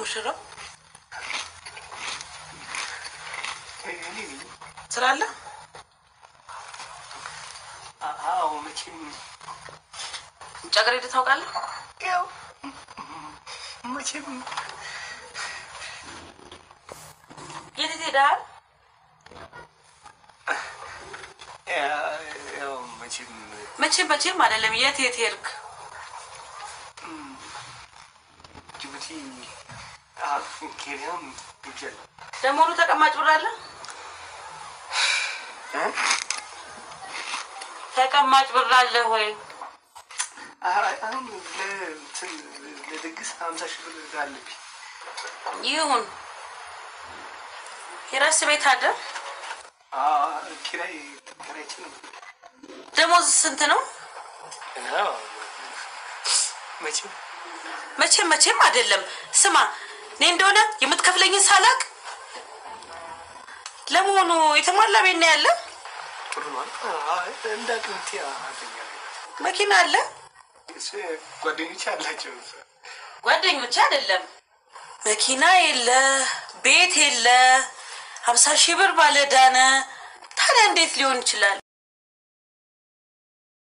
ሙሽራው? እኔ ነኝ። ስላለ አዎ መቼም ውጭ ሀገር ሄደህ ታውቃለህ? ያው መቼም የት የት ሄደሃል? ያው መቼም መቼም መቼም አይደለም። የት የት ሄድክ? ጅቡቲ፣ ኬንያም ሄጃለሁ። ለመሆኑ ተቀማጭ ብር አለ? ተቀማጭ ብር አለ ወይ? አሁን ለእንትን ለድግስ ሀምሳ ሺህ ብር አለብኝ። ይሁን። የራስ ቤት አለ? ኪራይ ኪራይችን ደሞዝ ስንት ነው? መቼም መቼም መቼም አይደለም። ስማ እኔ እንደሆነ የምትከፍለኝን ሳላቅ ለመሆኑ የተሟላ ቤት ነው ያለ? ጥሩ ነው። እንደ አቅምቴ አገኛለሁ። መኪና አለ? ጓደኞች አላቸው። ጓደኞች አይደለም። መኪና የለ፣ ቤት የለ፣ ሀምሳ ሺህ ብር ባለዕዳ ነህ። ታዲያ እንዴት ሊሆን ይችላል?